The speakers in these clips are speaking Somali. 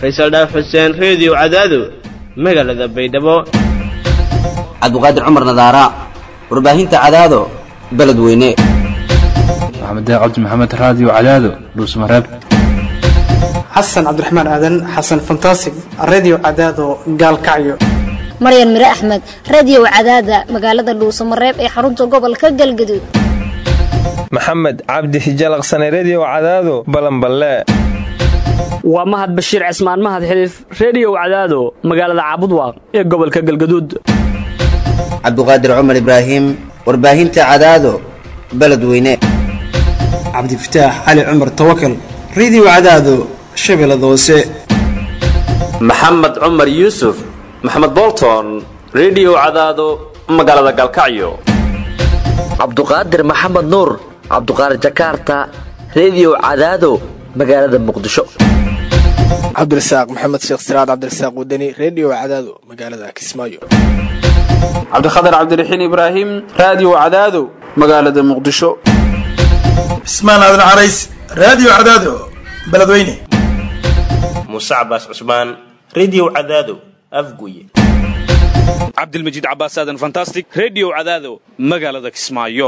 faysal dhaaf xuseen reediyo cadaado magaalada baydhabo cabdiqaadir cumar nadaara warbaahinta cadaado beledweyne maxamed cabdi maxamed raadiyo cadaado dhuusmareeb xasan cabdiraxmaan aadan xasan fantasig redio cadaado gaalkacyo maryan mire axmed radiyow cadaada magaalada dhuusamareeb ee xarunta gobolka galgaduud maxamed cabdi hijalaqsane rediyo cadaado balanballe waa mahad bashiir cismaan mahad xiliif rediyow cadaado magaalada caabudwaaq ee gobolka galgaduud cabdiqaadir cumar ibraahim warbaahinta cadaado beledweyne cabdifataax cali cumar tawakal redio cadaado shabeellada hoose maxamed cumar yuusuf maxamed bolton rediyo cadaado magaalada galkacyo cabduqaadir maxamed nuur cabduqaadir jakaarta rediyo cadaado magaalada muqdisho cabdirasaaq maxamed sheekh siraad cabdirasaaq wadani rediyo cadaado magaalada kismaayo cabdikhatar cabdiraxiin ibraahim raadiyo cadaado magaalada muqdisho cismaan aadan carays raadiyo cadaado beledweyne muuse cabaas cusmaan rediyo cadaado afguye cabdilmajiid cabaas aadan fantastic rediyo cadaado magaalada kismaayo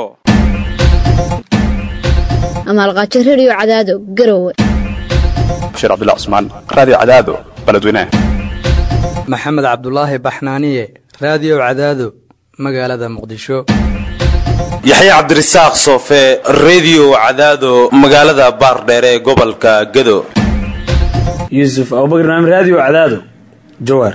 amaalqaajo rediyo cadaado garowe bashiir cabdilla cusmaan raadiyo cadaado beledweyne maxamed cabdulaahi baxnaaniye raadiyo cadaado magaalada muqdisho yaxya cabdirasaaq soofe rediyo cadaado magaalada baardheere ee gobolka gado yuusuf abubakar naam raadiyo cadaado jawaar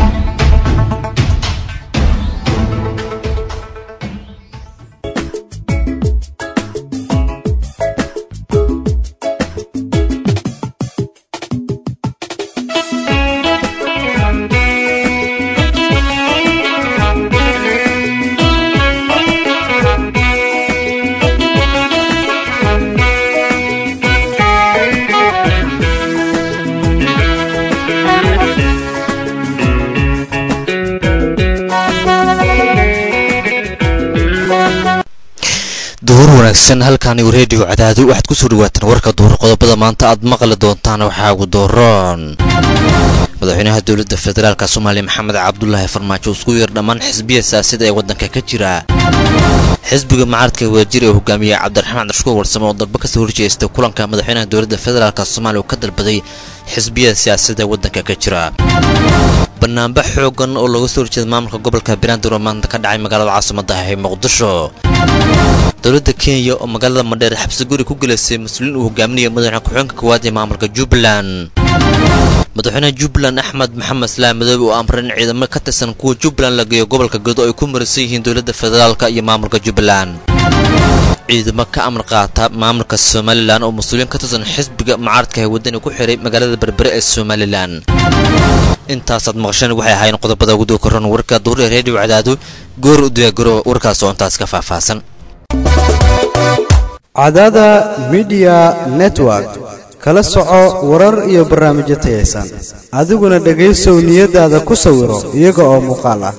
duhur wanaagsan halkaani reediyo cadaadu waxaad kusoo dhawaataan warka duhur qodobada maanta aad maqli doontaan waxaa ugu dooroon madaxweynaha dowladda federaalk soomaaliya maxamed cabdulaahi farmaajo isku yeer dhammaan xisbiya siyaasada ee waddanka ka jira xisbiga mucaaradka wadajir ee hogaamiye cabdiraxmaan cabdishukuur warsame oo dalba kasoo horjeestay kulanka madaxweynaha dowladda federaalk soomaaliya oo ka dalbaday xisbiyada siyaasada ee waddanka ka jira banaanbax xoogan oo looga soo horjeeda maamulka gobolka banaadir oo maanta ka dhacay magaalada caasimada ah ee muqdisho dowladda kenya oo magaalada madheer xabsi guri ku gelaysay mas-uuliin uu hogaaminaya madaxweyne ku-xigeenka koowaad ee maamulka jubbaland madaxweynaha jubbaland axmed maxamed islaam madoobe oo amray in ciidamo ka tirsan kuwa jubbaland la geeyo gobolka gedo ay ku marisan yihiin dowladda federaalk iyo maamulka jubbaland ciidamo ka amar qaata maamulka somalilan oo mas-uuliyiin ka tirsan xisbiga mucaaradka ee waddani ku xihay magaalada berbere ee somalilan intaasaad maqasheen waxay ahaayeen qodobada ugu dookoran warka duure reediyo cadaado goor u diyaagaro warkaas oo intaas ka faahfaahsan cadaada midiya network kala soco warar iyo barnaamijyo tayaysan adiguna dhegaysow niyadaada ku sawiro iyaga oo muuqaal ah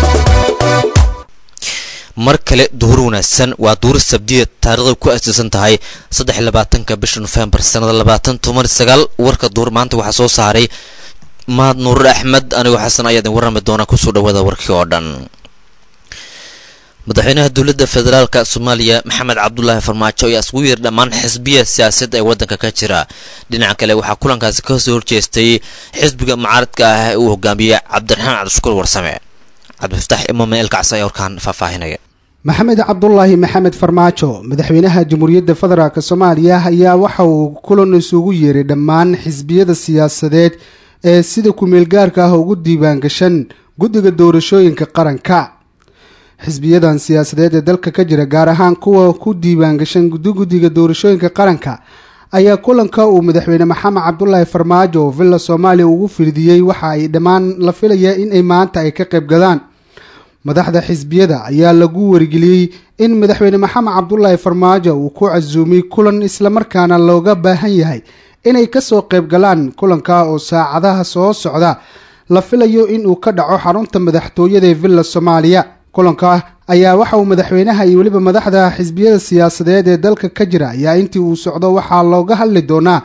mar kale duhur wanaagsan waa duhur sabdiya taariikhda ku aasaysan tahay saddex labaatanka bisha nofembar sannada labaatan toban sagaal warka duhur maanta waxaa soo saaray mahad nuurur axmed anigoo xasan ayaa idin warrami doona kusoo dhawaada warkii oo dhan madaxweynaha dowladda federaalka soomaaliya maxamed cabdulaahi farmaajo ayaa iskugu yeer dhammaan xisbiya siyaasadda ee waddanka ka jira dhinaca kale waxaa kulankaasi ka soo horjeestay xisbiga mucaaradka ah ee uu hogaamiyey cabdiraxmaan cabdishukuur warsame cabdifataax imaame elkacsi ayaa warkaan faahfaahinaya maxamed cabdulaahi maxamed farmaajo madaxweynaha jamhuuriyadda federaalk soomaaliya ayaa waxa uu kulan isugu yeeray dhammaan xisbiyada siyaasadeed ee sida ku-meelgaarka ah ugu diiwaangashan guddiga doorashooyinka qaranka xisbiyadan siyaasadeed ee dalka ka jira gaar ahaan kuwa ku diiwaangashan guddiga doorashooyinka qaranka ayaa kulanka uu madaxweyne maxamed cabdulaahi farmaajo oo villa soomaaliya ugu firdiyey waxa ay dhammaan la filaya inay maanta ay ka qayb gadaan madaxda xisbiyada ayaa lagu wargeliyey in madaxweyne maxamed cabdulaahi farmaajo uu ku casuumay kulan islamarkaana looga baahan yahay inay kasoo qayb galaan kulanka oo saacadaha soo socda la filayo inuu ka dhaco xarunta madaxtooyada ee villa soomaaliya kulanka ayaa waxa uu madaxweynaha iyo weliba madaxda xisbiyada siyaasadeed ee dalka ka jira ayaa intii uu socdo waxaa looga hadli doonaa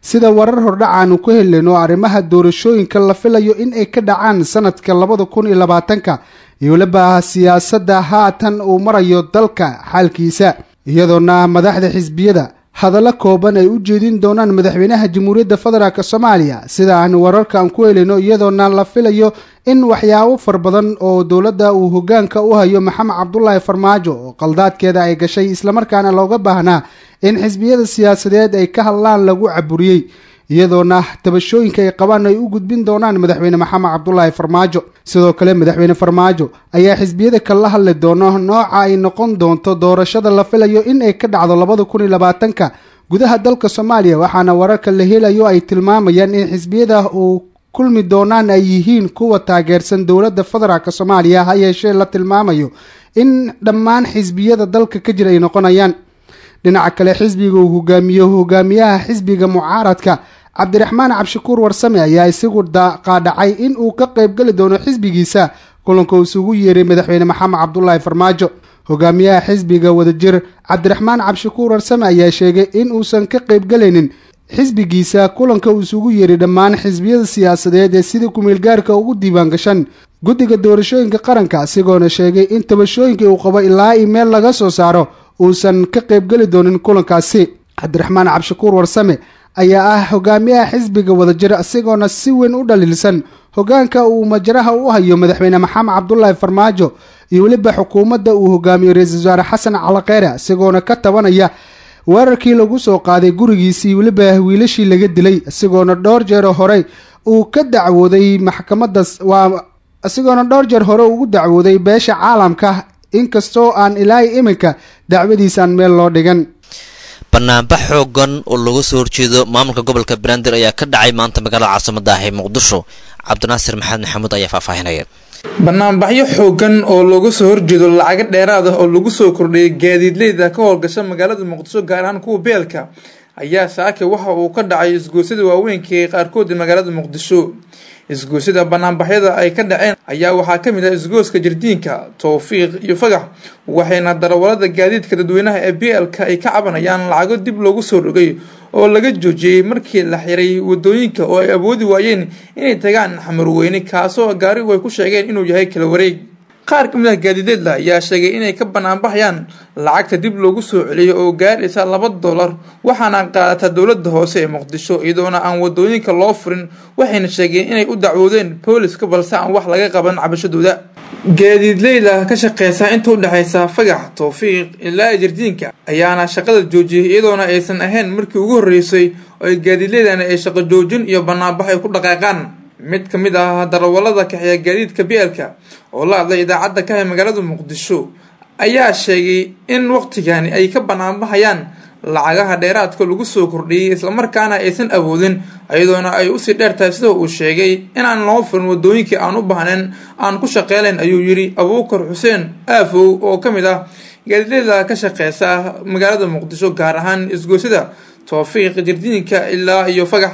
sida warar hordhacaanu ku heleno arrimaha doorashooyinka la filayo in ay ka dhacaan sanadka labada kun iyo labaatanka iyo weliba siyaasadda haatan uu marayo dalka xaalkiisa iyadoona madaxda xisbiyada hadallo kooban ay u jeedin doonaan madaxweynaha jamhuuriyadda federaalk soomaaliya sida aan wararkan ku helino iyadoona la filayo in waxyaabo far badan oo dowladda uu hogaanka u hayo maxamed cabdulaahi farmaajo oo qaldaadkeeda ay gashay islamarkaana looga baahnaa in xisbiyada siyaasadeed ay ka hadlaan lagu caburiyey iyadoona tabashooyinka ay qabaan ay u gudbin doonaan madaxweyne maxamed cabdulaahi farmaajo sidoo kale madaxweyne farmaajo ayaa xisbiyada kala hadli doono nooca ay noqon doonto doorashada la filayo in ay ka dhacdo labada kun iyo labaatanka gudaha dalka soomaaliya waxaana wararka la helayo ay tilmaamayaan in xisbiyada uu kulmi doonaan ay yihiin kuwa taageersan dowladda federaalk soomaaliya ha yeeshee la tilmaamayo in dhammaan xisbiyada dalka ka jira ay noqonayaan dhinaca kale xisbiga uu hogaamiyo hogaamiyaha xisbiga mucaaradka cabdiraxmaan cabshakuur warsame ayaa isagu qaadhacay in uu ka qaybgeli doono xisbigiisa kulanka uu isugu yeeray madaxweyne maxamed cabdulaahi farmaajo hogaamiyaha xisbiga wadajir cabdiraxmaan cabshakuur warsame ayaa sheegay in uusan ka qaybgelaynin xisbigiisa kulanka uu isugu yeeray dhammaan xisbiyada siyaasadeed ee sida kumeelgaarka ugu diiwaan gashan guddiga doorashooyinka qaranka isagoona sheegay in tabashooyinkii uu qabo ilaa i meel laga soo saaro uusan ka qaybgeli doonin kulankaasi cabdiraxmaan cabshakuur warsame ayaa ah hogaamiyaha xisbiga wadajir isagoona si weyn u dhaliilsan hogaanka uu majraha u hayo madaxweyne maxamed cabdulaahi farmaajo iyo weliba xukuumadda uu hogaamiyo ra-iisul wasaare xasan calakheere isagoona ka tabanaya weerarkii lagu soo qaaday gurigiisii weliba wiilashii laga dilay isagoona dhowr jeer horey uu ka dacwooday maxkamadda waa isagoona dhowr jeer hore ugu dacwooday beesha caalamka inkastoo aan ilaahay iminka dacwadiisaan meel loo dhigan banaanbax xoogan oo looga soo horjeedo maamulka gobolka banaadir ayaa ka dhacay maanta magaalada caasimada ah ee muqdisho cabdinaasir maxamed maxamuud ayaa faahfaahinaya banaanbaxyo xoogan oo looga soo horjeedo lacago dheeraad ah oo lagu soo kordhiyay gaadiidleyda ka howlgasha magaalada muqdisho gaar ahaan kuwa beelka ayaa saake waxa uu ka dhacay isgoosyada waaweynka ee qaarkood magaalada muqdisho isgoosyada banaanbaxyada ay ka dhaceen ayaa waxaa kamid ah isgooska jardiinka towfiiq iyo fagax waxayna darawalada gaadiidka dadweynaha ee b l-ka ay ka cabanayaan lacago dib loogu soo rogay oo laga joojiyey markii la xiray wadooyinka oo ay awoodi waayeen inay tagaan xamarweyne kaasoo gaarigu ay ku sheegeen inuu yahay kala wareeg qaar kamid ah gaadiideedla ayaa sheegay inay ka banaanbaxayaan lacagta dib loogu soo celiyo oo gaaraysa laba dollar waxaana qaadataa dowlada hoose ee muqdisho iyadoona aan wadooyinka loo furin waxayna sheegeen inay u dacwoodeen booliska balse aan wax laga qaban cabashadooda gaadiidleyda ka shaqeysa inta udhexeysa fagax towfiiq ilaa jardiinka ayaana shaqada joojiyay iyadoona aysan ahayn markii ugu horeysay oo ay gaadiidleydana ay shaqo joojin iyo banaanbax ay ku dhaqaaqaan mid ka mid ah darawalada kaxeeya gaadiidka beelka oo la hadlay idaacadda ka hay magaalada muqdisho ayaa sheegay in waqtigani ay ka banaanbaxayaan lacagaha dheeraadka lagu soo kordhiyey islamarkaana aysan awoodin iyadoona ay usii dheertahay sida uu sheegay inaan loo furin wadooyinkii aan u baahnayn aan ku shaqeylayn ayuu yiri abuukar xuseen aafow oo ka mid ah gaadiidleyda ka shaqeysa magaalada muqdisho gaar ahaan isgoosyada towfiiq jardiinka ilaa iyo fagax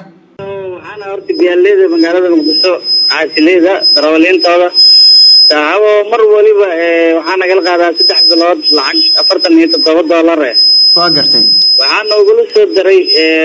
horta biyaaleyda magaalada muqdisho caasileyda darawaliintooda saacabo mar waliba waxaa nagala qaadaa saddex bilood lacag afartan iyo toddoba doolar eh waa gartay waxaa noogula soo diray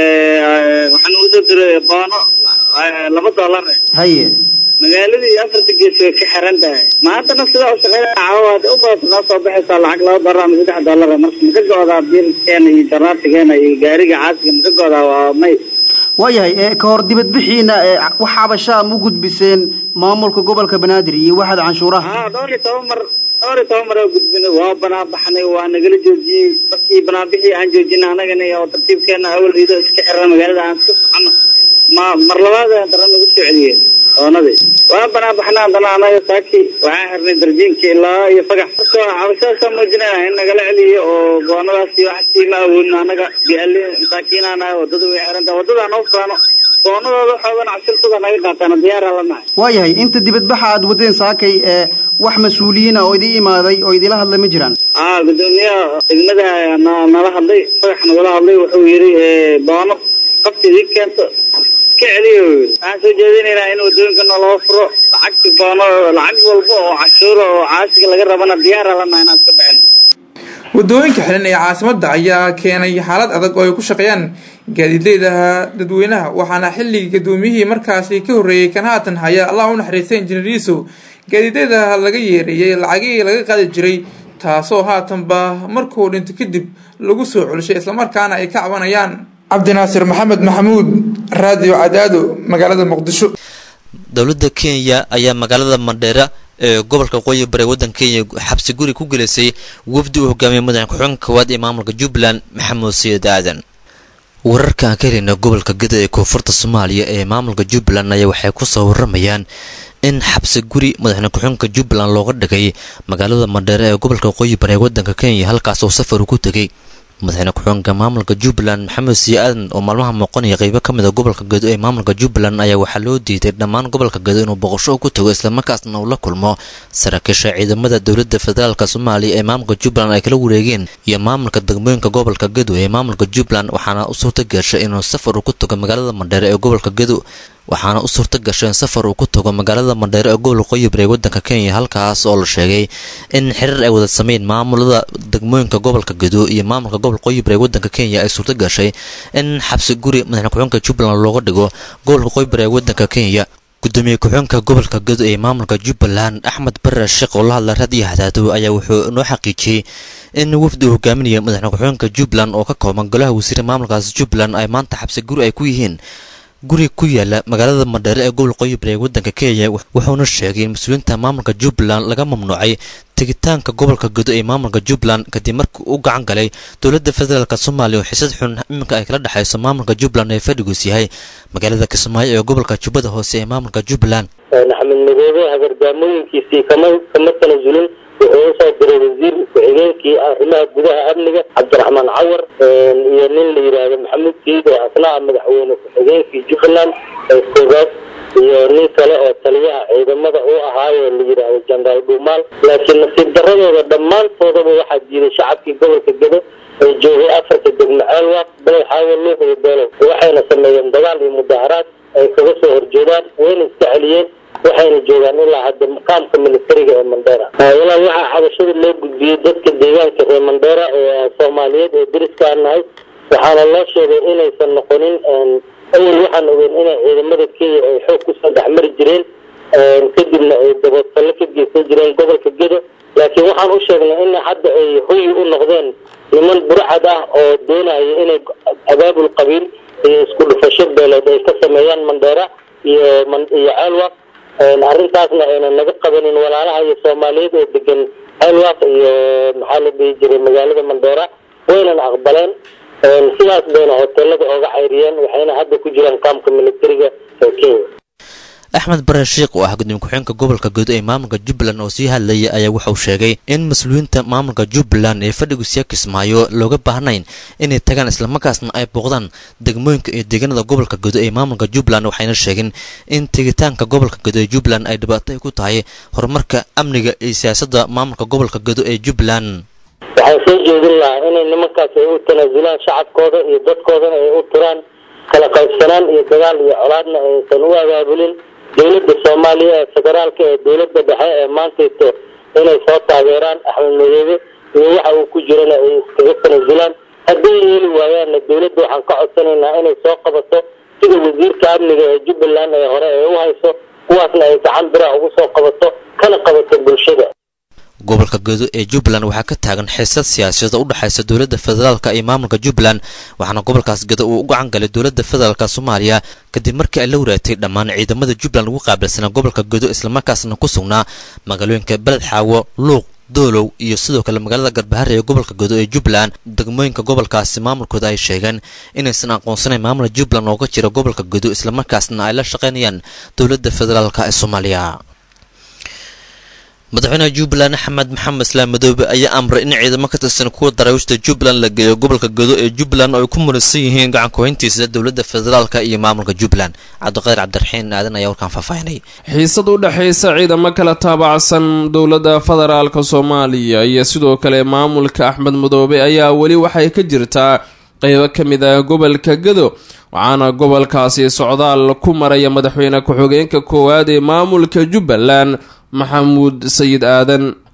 waxaa noogula soo diray boono laba doolar eh haye magaaladii afarta gees way ka xiran tahay maantana sidaa u shaqeynaya caawaad u badan noo soo baxaysaa lacag laba doolar ama saddex doolar eh marka maka go-daa biilkeena iyo jaraartigeena iyo gaariga caasiga maka go-daa waa may waayahay ka hor dibadbixiina wax cabashaa ma u gudbiseen maamulka gobolka banaadir iyo waxaad canshuuraha haa dhowr iyo toban mar dhowr iyo toban mar oo gudbinay waa banaabaxnay waa nagala joojiyey markii banaanbixii aan joojinay anagana oo tartiibkeena awal rido iska xirna magaalada aan iska socono ma mar labaad dara nagu soo celiyeen doonadii waa banaabaxnay haddana anaga saaki waxaan xirnay darjiinka ilaa iyo fagax marka cabashadaasa muujinayna in nagala celiyo oo goonadaas iyo waxsii ma awoodno anaga biali masaakiinaanahay wadada way xirantaha wadada noo faano goonadooda xoogan cabsiltada naga qaataan diyaara la nahay waayahay inta dibadbaxa aad wadeen saakay ee wax mas-uuliyiina oo idin imaaday oo idila hadlay ma jiraan aa gudoomiyaha degmada na- nala hadlay fagax nagala hadlay wuxuu yiri doono qabti idin keento ka celiyo waxaan soo jeedinaynaa in wadooyinka naloo furo lacagti doono lacag walba oo cashuura oo caasiga laga rabana diyaara la nahay inaan iska bixin wadooyinka xilan ee caasimadda ayaa keenay xaalad adag oo ay ku shaqeeyaan gaadiidleyda dadweynaha waxaana xilligii gudoomiyihii markaasi ka horreeyey kan haatan haya allah u naxariistay injineer yuusuf gaadiidleyda laga yeereeyay lacagihii laga qaadi jiray taasoo haatanba markuu dhinto kadib lagu soo celishay islamarkaana ay ka cabanayaan cabdinaasir maxamed maxamuud raadiyo cadaado magaalada muqdisho dowladda kenya ayaa magaalada mandheera ee gobolka waqooyi bari waddanka kenya xabsi guri ku gelisay wafdi uu hogaamiyay madaxa ku-xigeenka koowaad ee maamulka jubbaland maxamuud sayid aadan wararka aan ka helayna gobolka geda ee koonfurta soomaaliya ee maamulka jubbaland ayaa waxay kusoo waramayaan in xabsi guri madaxweyne ku-xigeenka jubbaland looga dhigay magaalada mandheere ee gobolka waqooyi bari ee waddanka kenya halkaas oo safar ku tegay madaxweyne ku-xigeenka maamulka jubbaland maxamed siya aadan oo maalmaha muuqanaya qeybo ka mid a gobolka gedo ee maamulka jubbaland ayaa waxaa loo diiday dhammaan gobolka gedo inuu boqosho ku tago islamarkaasna uu la kulmo saraakiisha ciidamada dowladda federaalk soomaaliya ee maamulka jubbaland ay kala wareegeen iyo maamulka degmooyinka gobolka gedo ee maamulka jubbaland waxaana u suurta gashay inuu safar uu ku tago magaalada mandheere ee gobolka gedo waxaana u suurta gashay in safar uu ku tago magaalada mandheere ee gobol waqooyi bari ee waddanka kenya halkaas oo la sheegay in xiriir ay wada sameyn maamulada degmooyinka gobolka gedo iyo maamulka gobol waqooyi bari ee waddanka kenya ay suurta gashay in xabsi guri madaxne ku-xigeenka jubbaland looga dhigo gobolka waqooyi bari ee waddanka kenya gudoomiye ku-xigeenka gobolka gedo ee maamulka jubbaland axmed bare sheekh oo la hadla raadiyo hadaado ayaa wuxuu inoo xaqiijiyey in wafdi uu hogaaminaya madaxne ku-xigeenka jubbaland oo ka kooban golaha wasiire maamulkaas jubbaland ay maanta xabsi guri ay ku yihiin guri ku yaala magaalada mandheere ee gobol waqooyi bari ee waddanka kenya wuxuuna sheegay in mas-uuliyiinta maamulka jubbaland laga mamnuucay tegitaanka gobolka gedo ee maamulka jubbaland kadib markii uu gacan galay dowladda federaalk soomaaliya oo xisad xun iminka ay kala dhexayso maamulka jubbaland ee fadhigoos yahay magaalada kismaayo ee gobolka jubbada hoose ee maamulka jubbaland axmed madoobe hagardaamooyinkiisii kama kama tanasulin wuxuu usoo diray wasiir ku-xigeenkii arrimaha gudaha amniga cabdiraxmaan cawar iyo nin la yidhaahdo maxamuud siid oo asna ah madaxweyne ku-xigeenkii jubbaland koobaad iyo nin kale oo taliyaha ciidamada u ahaayo la yidhaahdo jenaraal dhuumaal laakiin nasiib daradooda dhammaantoodaba waxaa diiday shacabkii gobolka gedo ee joogay afarta degmo ceelwaaq balay xaawo luuq iyo beelow waxayna sameeyeen dagaal iyo mudaaharaad ay kaga soo horjeedaan wayna iska celiyeen waxayna joogaan ilaa hadda maqaamka militariga ee mandheera walaal waxaa xabashada loo gudbiyey dadka deegaanka reer mandheera ee soomaaliyeed ee deriska aan nahay waxaana loo sheegay inaysan noqonin awal waxaan ogeyn inay ciidamada kenya ay xoog kusoo dhexmari jireen kadibna ay daboodsallo ka geysan jireen gobolka gedo laakiin waxaan u sheegnay in hadda ay hoyi u noqdeen niman burcad ah oo doonaya inay abaabul qabiil iyo isku dhufasho beelood ay ka sameeyaan mandheera iyo iyo ceelwaq arrintaasna ayna naga qabanin walaalaha iyo soomaaliyeed oo degan ceelwaq iyo maxaa la dhihi jiray magaalada mandheera waynan aqbaleen sidaas bayna hoteelada ooga cayriyeen waxayna hadda ku jiraan kaamka militariga ee kenya axmed bare sheikh oo ah gudoomiye ku-xigeenka gobolka gedo ee maamulka jubbaland oo sii hadlayay ayaa wuxuu sheegay in mas-uuliyiinta maamulka jubbaland ee fadhigu siya kismaayo looga baahnayn inay tagaan islamarkaasna ay booqdaan degmooyinka iyo deegaanada gobolka gedo ee maamulka jubbaland waxayna sheegeen in tegitaanka gobolka gedo ee jubbaland ay dhibaato ay ku tahay horumarka amniga iyo siyaasadda maamulka gobolka gedo ee jubbaland waxaan soo jeedin lahaa inay nimankaas ay u tanaasulaan shacabkooda iyo dadkoodana ay u turaan kala qaybsanaan iyo dagaal iyo colaadna aysan u abaabulin dowladda soomaaliya ee federaalka ee dowladda dhexe ee maantayto inay soo taageeraan axmed madoobe iyo waxa uu ku jirana ay iskaga tanaasulaan hadday yeeli waayaanna dowladda waxaan ka codsanaynaa inay soo qabato sida wasiirka amniga ee jubbaland ee hore ee u hayso kuwaasna ay gacan biraha ugu soo qabato kana qabato bulshada gobolka gedo ee jubbaland waxaa ka taagan xiisad siyaasadeed oo u dhexaysa dowladda federaalka iyo maamulka jubbaland waxaana gobolkaas gedo uu u gacan galay dowladda federaalka soomaaliya kadib markii ay la waraagtay dhammaan ciidamada jubbaland ugu qaabilsanaa gobolka gedo islamarkaasna ku sugnaa magaalooyinka beled xaawo luuq doolow iyo sidoo kale magaalada garbahare ee gobolka gedo ee jubbaland degmooyinka gobolkaasi maamulkooda ay sheegeen inaysan aqoonsanayn maamula jubbaland ooga jira gobolka gedo islamarkaasna ay la shaqaynayaan dowladda federaalka ee soomaaliya madaxweynaha jubbaland axmed maxamed islaam madoobe ayaa amray in ciidamo ka tirsan kuwa daraawiishta jubbaland la geeyo gobolka gedo ee jubbaland oo ay ku muransan yihiin gacan ku-hayntiisa dowladda federaalka iyo maamulka jubbaland cabdiqaadir cabdiraxiin aadan ayaa warkaan faahfaahinay xiisad u dhexaysa ciidamo kala taabacsan dowladda federaalka soomaaliya iyo sidoo kale maamulka axmed madoobe ayaa weli waxay ka jirtaa qeybo ka mid ah gobolka gedo waxaana gobolkaasi socdaal ku maraya madaxweyne ku-xigeenka koowaad ee maamulka jubbaland maxamuud sayid aadan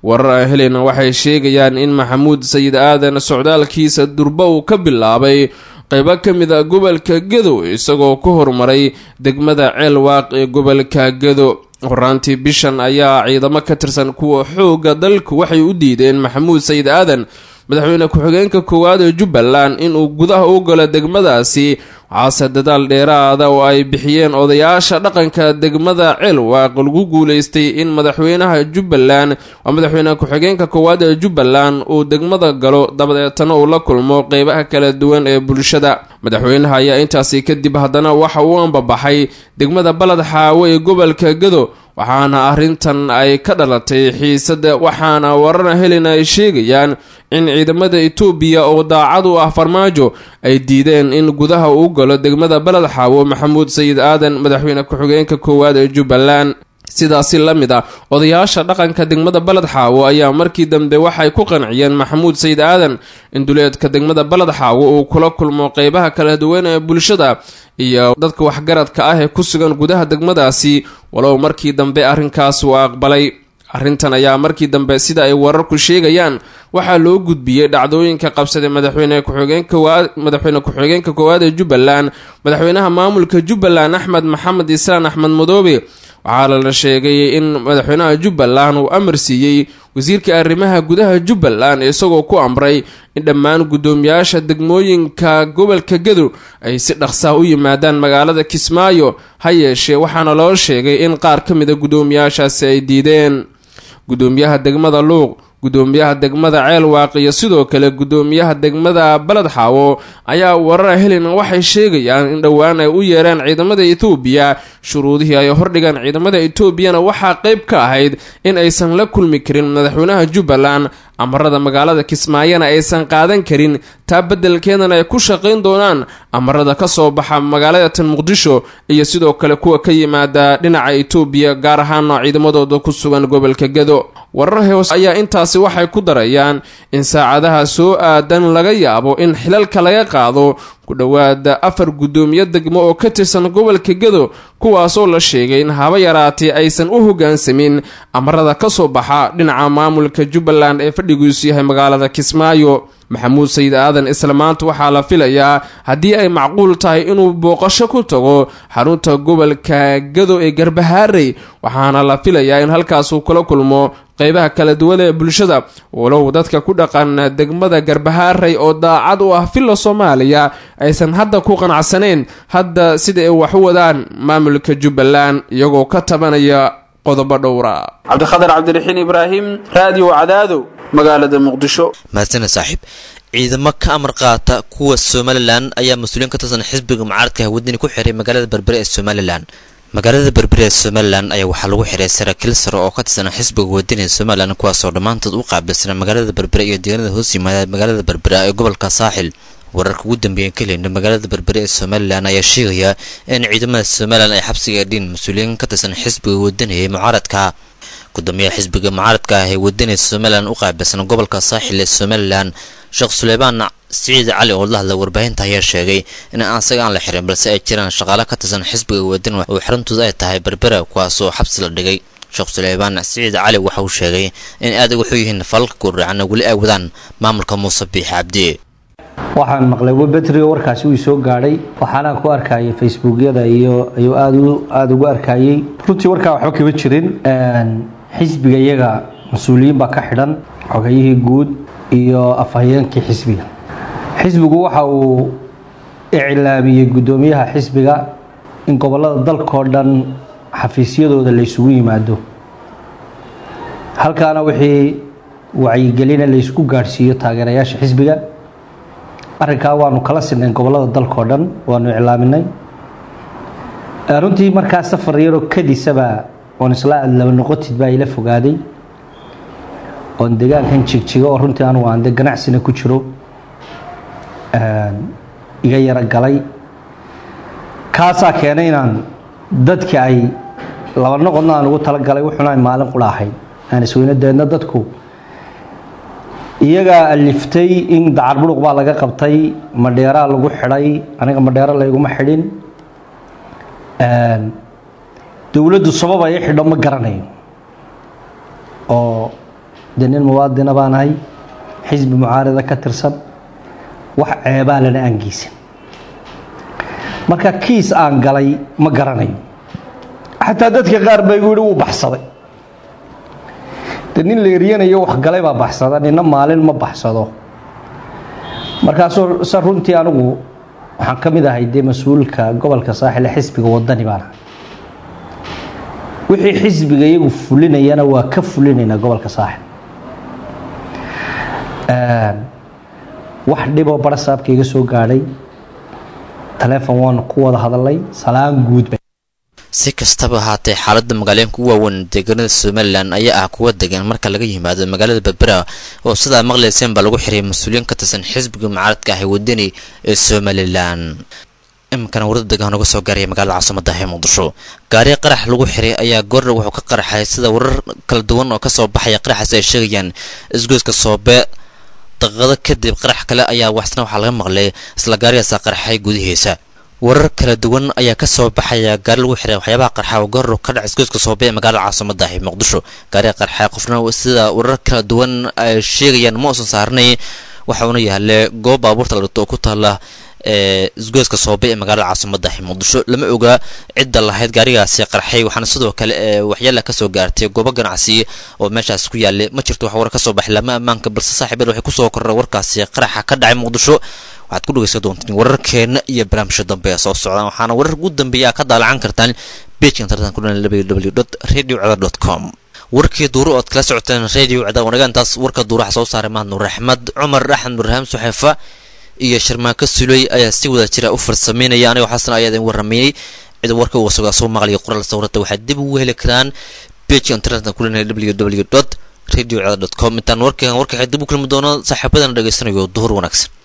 warar aan heleyna waxay sheegayaan in maxamuud sayid aadan socdaalkiisa durba uu ka bilaabay qaybo ka mid a gobolka gedo isagoo ku horumaray degmada ceelwaaq ee gobolka gedo horaantii bishan ayaa ciidamo ka tirsan kuwa xoogga dalku waxay u diideen maxamuud sayid aadan madaxweyne ku-xigeenka koowaad ee jubbaland inuu gudaha u galo degmadaasi waxaase dadaal dheeraada oo ay bixiyeen odayaasha dhaqanka degmada ceelwaaq lagu guuleystay in madaxweynaha jubbaland waa madaxweyne ku-xigeenka koowaad ee jubbaland uu degmada galo dabadeetana uu la kulmo qeybaha kala duwan ee bulshada madaxweynaha ayaa intaasi kadib haddana waxa uu ambabaxay degmada baled xaawo ee gobolka gedo waxaana arrintan ay ka dhalatay xiisada waxaana warana helena ay sheegayaan in ciidamada etoobiya oo daacad u ah farmaajo ay diideen in gudaha uu galo degmada baled xaawo maxamuud sayid aadan madaxweyne ku-xigeenka koowaad ee jubbaland sidaasi la mid ah odayaasha dhaqanka degmada baled xaawo ayaa markii dambe waxay ku qanciyeen maxamuud sayid aadan in duleedka degmada baled xaawo uu kula kulmo qeybaha kala duwan ee bulshada iyo dadka waxgaradka ah ee ku sugan gudaha degmadaasi walow markii dambe arrinkaas uu aqbalay arrintan ayaa markii dambe sida ay wararku sheegayaan waxaa loo gudbiyey dhacdooyinka qabsaday madaxweyne ku-xigeenkamadaxweyne ku-xigeenka koowaad ee jubbaland madaxweynaha maamulka jubbaland axmed maxamed isaan axmed madoobe waxaa lala sheegay in madaxweynaha jubbaland uu amar siiyey wasiirka arrimaha gudaha jubbaland isagoo ku amray in dhammaan guddoomiyaasha degmooyinka gobolka gedo ay si dhaqsaa u yimaadaan magaalada kismaayo ha yeeshee waxaana loo sheegay in qaar ka mida guddoomiyaashaasi ay diideen guddoomiyaha degmada luuq guddoomiyaha degmada ceelwaaq iyo sidoo kale guddoomiyaha degmada baled xaawo ayaa warara helena waxay sheegayaan in dhowaan ay u yeereen ciidamada etoobiya shuruudihii ay hordhigaan ciidamada etoobiyana waxaa qeyb ka ahayd in aysan la kulmi karin madaxweynaha jubbaland amarada magaalada kismaayona aysan qaadan karin taa beddelkeedana ay ku shaqayn doonaan amarada ka soo baxa magaalada tan muqdisho iyo sidoo kale kuwa ka yimaada dhinaca etoobiya gaar ahaana ciidamadooda ku sugan gobolka gedo warar hoos ayaa intaasi waxay ku darayaan in saacadaha soo aadan laga yaabo in xilalka laga qaado ku dhowaada afar guddoomiye degmo oo ka tirsan gobolka gedo kuwaasoo la sheegay in haba yaraatee aysan u hoggaansamin amarada ka soo baxa dhinaca maamulka jubbaland ee fadhigiisu yahay magaalada kismaayo maxamuud sayid aadan isla maanta waxaa la filayaa haddii ay macquul tahay inuu booqasho ku tago xarunta gobolka gado ee garbahaarey waxaana la filayaa in halkaasuu kula kulmo qeybaha kala duwan ee bulshada walow dadka ku dhaqan degmada garbahaarey oo daacad u ah villa soomaaliya aysan hadda ku qanacsanayn hadda sida ay wax u wadaan maamulka jubbaland iyagoo ka tabanaya qodobo dhowra cabdikhadar cabdiraxiin ibraahim raadiyo cadaado magaalada muqdisho mahadsana saaxiib ciidamo ka amar qaata kuwa somalilan ayaa mas-uuliyiin ka tirsan xisbiga mucaaradka hawadani ku xiray magaalada berbere ee somalilan magaalada berbere ee somalilan ayaa waxaa lagu xiray saraakiil sare oo ka tirsan xisbiga wadani ee somalilan kuwaasoo dhammaantood u qaabilsana magaalada berbere iyo deegaanada hoos yimaada magaalada berbere ee gobolka saaxil wararka ugu dambeeyan ka heleyna magaalada berbere ee somalilan ayaa sheegaya in ciidamada somalilan ay xabsiga dhiin mas-uuliyiin ka tirsan xisbiga wadani ee mucaaradka gudoomiyaha xisbiga mucaaradka ah ee wadani somalilan u qaabilsan gobolka saaxil ee somalilan sheekh suleymaan siciid cali oo la hadla warbaahinta ayaa sheegay in asaga aan la xirin balse ay jiraan shaqaale ka tirsan xisbiga wadani oo xarintooda ay tahay berbera kuwaasoo xabsi la dhigay sheekh suleymaan siciid cali waxa uu sheegay in aad wuxuu yihiin falalka gurdhacana weli ay wadaan maamulka muuse biix cabdi waxaan maqlay webetrio warkaasi uu soo gaadhay waxaana ku arkayay facebookyada iyo ayuu aad aada ugu arkayey runtii warkaa waxba kama jirin xisbiga iyaga mas-uuliyiin baa ka xidhan xogayihii guud iyo afhayeenkii xisbiga xisbigu waxa uu iclaamiyey guddoomiyaha xisbiga in gobolada dalkao dhan xafiisyadooda la ysugu yimaado halkaana wixii wacyigelina la ysku gaadhsiiyo taageerayaasha xisbiga arrinkaa waanu kala sinay gobolada dalkao dhan waanu iclaaminay runtii markaa safar yaroo kadisaba oon isla laba noqotid baa ila fogaaday oon degaankan jigjigo oo runtii anugu aan de ganacsina ku jiro iga yaro galay kaasaa keenay inaan dadki ay laba noqodna aan ugu talagalay wuxuna ay maalin qura ahayd aan isweyno deedna dadku iyagaa aliftay in dacar buruq baa laga qabtay madheeraa lagu xidhay aniga madheero layguma xidhin dowladdu sabab ay xidho ma garanayo oo dee nin muwaadina baan ahay xisbi mucaarada ka tirsan wax ceebaa lana aan geysan marka kiis aan galay ma garanayo xataa dadka qaar baa igu yihi wuu baxsaday de nin la eryanayo wax galay baa baxsada nina maalin ma baxsado markaasoo se runtii anigu waxaan ka mid ahay dee mas-uulka gobolka saaxil ee xisbiga wadani baan ahay wixii xisbiga iyagu fulinayana waa ka fulinaynaa gobolka saaxil wax dhiboo barasaabka iga soo gaadhay taleefon waan ku wada hadalay salaan guud si kastaba ahaatee xaalada magaalooyinka u waaweyn deegaanada somalilan ayaa ah kuwa degan marka laga yimaado magaalada berbera oo sidaa maqlayseen baa lagu xiray mas-uuliyiin ka tirsan xisbiga mucaaradka ah ee wadani ee somalilan iminkana warada degaan uga soo gaaraya magaalada caasimada ee muqdisho gaari qarax lagu xiray ayaa goordha wuxuu ka qaraxay sida warar kala duwan oo kasoo baxaya qaraxaasi ay sheegayaan isgoyska soobe daqiiqado kadib qarax kale ayaa waxsna waxaa laga maqlay isla gaarigaasa qarxay gudihiisa warar kala duwan ayaa kasoo baxaya gaari lagu xiray waxyaabaha qarxa oo goor ka dhac isgoyska soobe ee magaalada caasimada ah muqdisho gaariga qarxa qofna sida warar kala duwan ay sheegayaan ma uusan saarnay waxauna yaale goob baabuurta la dhigto oo ku taala ee isgoyska soobe ee magaalada caasimada ah muqdisho lama oga cidda lahayd gaarigaasi qarxay waxaana sidoo kale ee waxyaala kasoo gaartay goobo ganacsi oo meeshaas ku yaalay ma jirto wax war kasoo baxay lama ammaanka balse saaxiibada waxay kusoo korray warkaasi qaraxa ka dhacay muqdisho waxaad ku dhegeysan doontaan wararkeena iyo barnaamijka dambe ee soo socdaan waxaana warar ugu dambeeya ka daalacan kartaan pageka internetka ku dhan www radio com warkii duuro ood kala socoteen radio cada wanaagaantaas warka duuraha soo saaray mahad nuur axmed cumar axmed nurrahaam suxeefa iyo sharmaako suley ayaa si wada jira u farsameynaya aniga xasan ayaa idin waramayey cid warka uga sogaa soo maqlaya qoraal sawirada waxaad dib ugu heli karaan pageka internetka ku dhan www radio com intaan warkan warka dib u kulmi doono saaxiibadana dhegeysanayo duhur wanaagsan